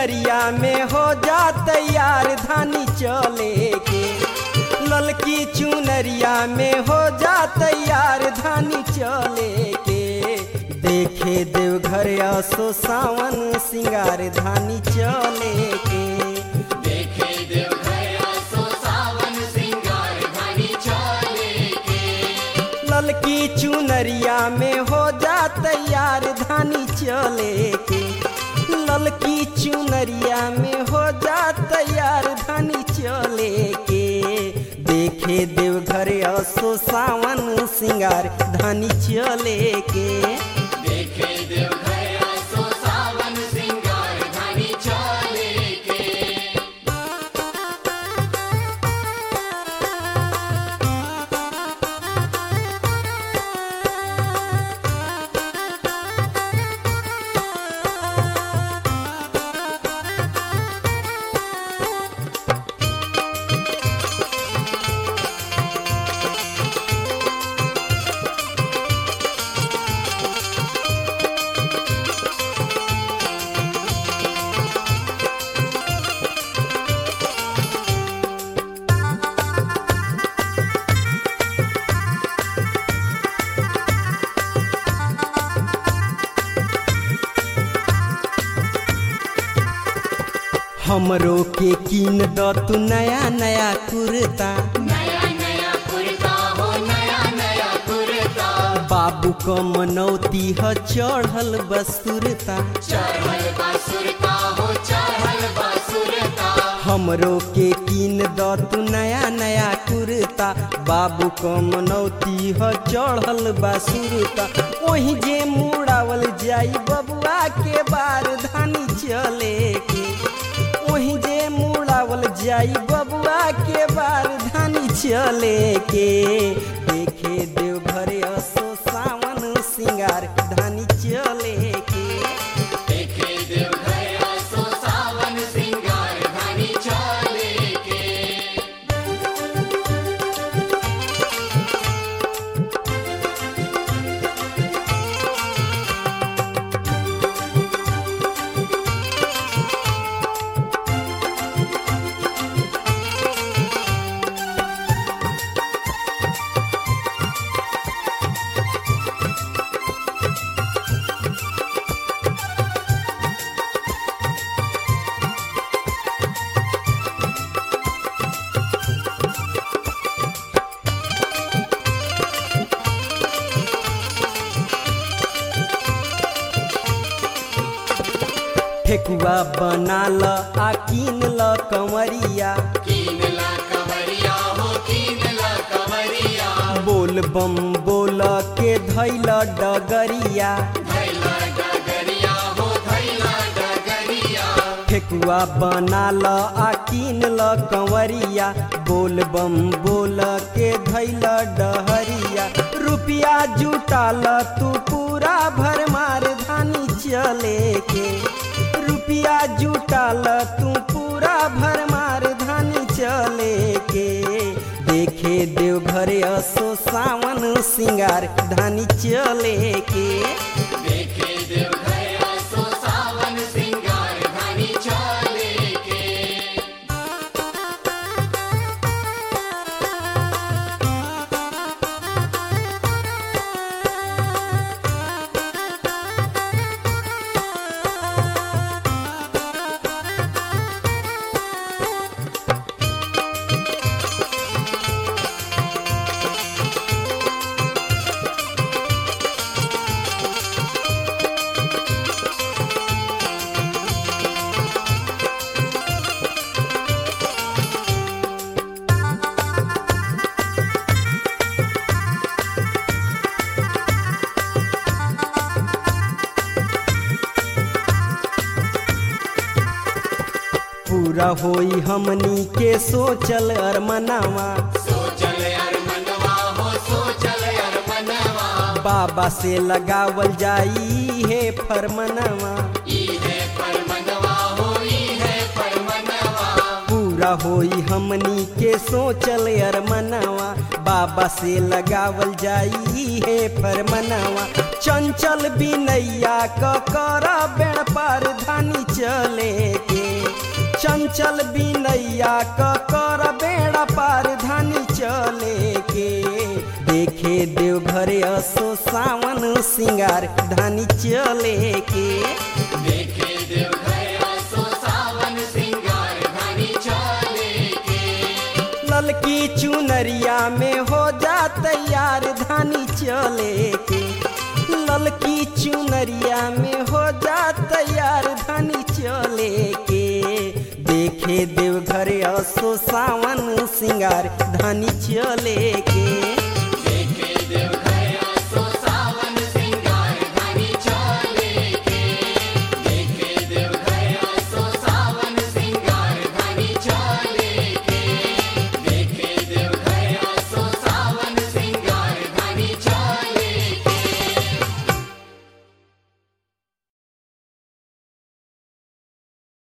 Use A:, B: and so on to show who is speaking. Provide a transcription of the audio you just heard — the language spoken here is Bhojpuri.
A: चुनरिया में हो जा तैयार धानी चले के ललकी चुनरिया में हो जा तैयार धानी चले के देखे देवघर असो सावन सिंगार धानी चले के
B: देखे देवघर सो सावन सिंगार धानी चले के
A: ललकी चुनरिया में हो जा तैयार धानी चले के ललकी चुनरिया में हो जा तैयार धानी चले के देखे देवघर असो सावन सिंगार धानी चले के
B: देखे देवघर सो सावन सिंगार धानी चले के
A: हमरो के कीन द तू नया नया कुर्ता
B: नया नया कुर्ता हो नया नया कुर्ता
A: बाबू क मनौती ह चढ़ल बसुरता
B: चढ़ल बासुरता हो चढ़ल बासुरता
A: हमरो के कीन द तू नया नया कुर्ता बाबू क मनौती ह चढ़ल बासुरता ओही जे मुड़ावल जाई बबुआ के बार धानी चले के ओही जे मुड़ावल जाई बबुआ के बार धानी चले के देखे देवघर असो सावन सिंगार धानी चले के
B: देखे देवघर सो सावन सिंगार धानी चले के
A: ठेकुआ बना ल आ कीन ल कंवरिया
B: कीन ला कवरिया हो कीन ला कवरिया
A: बोल बम बोल के धैल डगरिया
B: धैला डगरिया हो धैला डगरिया
A: ठेकुआ बना ल आ कीन ल कंवरिया बोल बम बोल के धैल डहरिया रुपिया जुटाल तू पूरा भर मार धानी चले के रुपिया जुटाल तू पूरा भर मार धानी चले के देखे देवघर असो सावन सिंगार धानी चले के
B: देखे देवघर सो सावन सिंगार धानी चले के
A: पूरा होई हमनी के सोचल अरमनावा
B: सोचल यार मनवा हो सोचल यार मनवा
A: बाबा से लगावल जाई हे फरमनवा
B: ई है पर मनवा हो ई है पर मनवा
A: पूरा होई हमनी के सोचल अरमनवा बाबा से लगावल जाई हे फरमनवा चंचल बिनैया क कर बेण पर धानी चले के चंचल बिनैया क कर बेड़ा पार धानी चले के देखे देवघर असो सावन सिंगार धानी चले के
B: देखे देवघर असो सावन सिंगार धानी चले के
A: ललकी चुनरिया में हो जा तैयार धानी चले के ललकी चुनरिया में हो जा तैयार धानी चले के देखे देवघर असो सावन सिंगार धानी चले के